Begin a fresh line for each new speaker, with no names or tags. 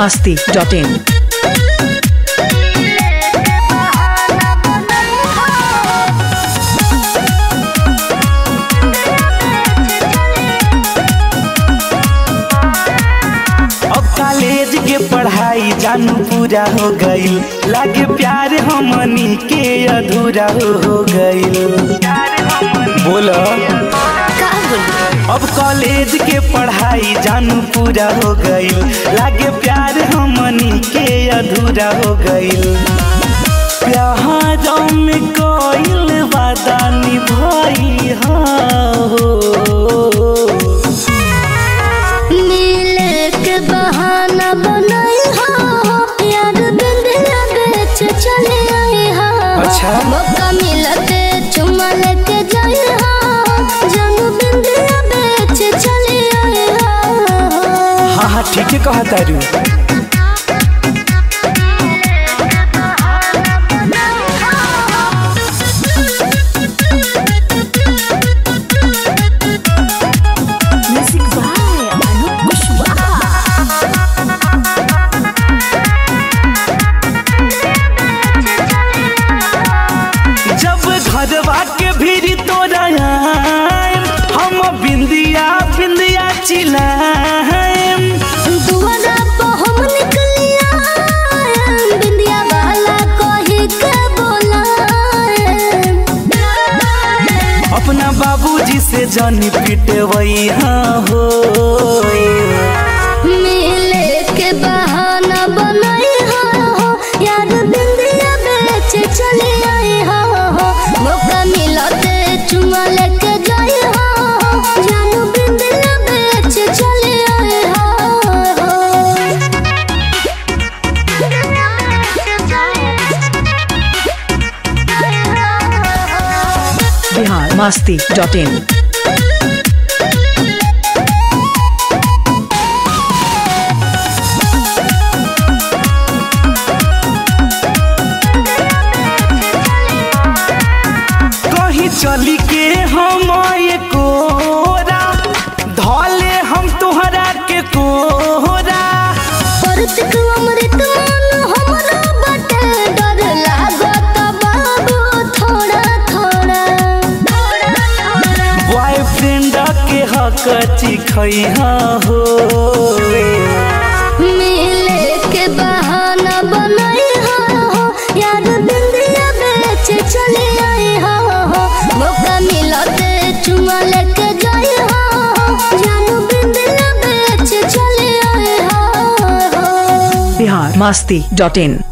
masti.in.
अब college के पढ़ाई जानू पूरा हो गईल लागे प्यार हमनी के अधूरा हो हो गईल बोलो अब कॉलेज के पढ़ाई जानू पूरा हो गईल लागे प्यार हमनी के अधूरा हो गईल प्यार में कोईल वादा निभाई हो
मिले के बहाना बनाई हो यार बिंदिया बेच चले आई हो
अच्छा।
मौका मिलते चुमा लेके जाई हो जानू बिंदिया बेच चले आई हो
हाँ हाँ ठीक है कहा तारू
म्यूजिक बाय अनूप कुशवाहा
जब घरवा के भीड़ तोरा आएम, हम बिंदिया बिंदिया चिल्लाएम
दुआरा पे हम निकलिया बिंदिया वाला कही के बोलाए
अपना बाबूजी से जानी पिटवई हाँ हो
मिले के बहाना बनाई हो यार बिंदिया बेच चले आई हो मौका मिलते चुमा लेके जाई हो जानू बिंदिया बेच चले आई हो
Bihar masti.in.
कहीं चली के हम ये कोरा धौले हम तोहरा के कोरा
परतिक अमृत मान हमरा बटे डर लागत बाबू थोड़ा थोड़ा
बॉयफ्रेंड के हक चिखई हाँ हो
मिले के बहाना बनाई हो यार बिंदिया बेच चले आई हो मौका मिलते चुमा लेके जाई हो जानू बिंदिया बेच चले आई हो
Bihar masti.in.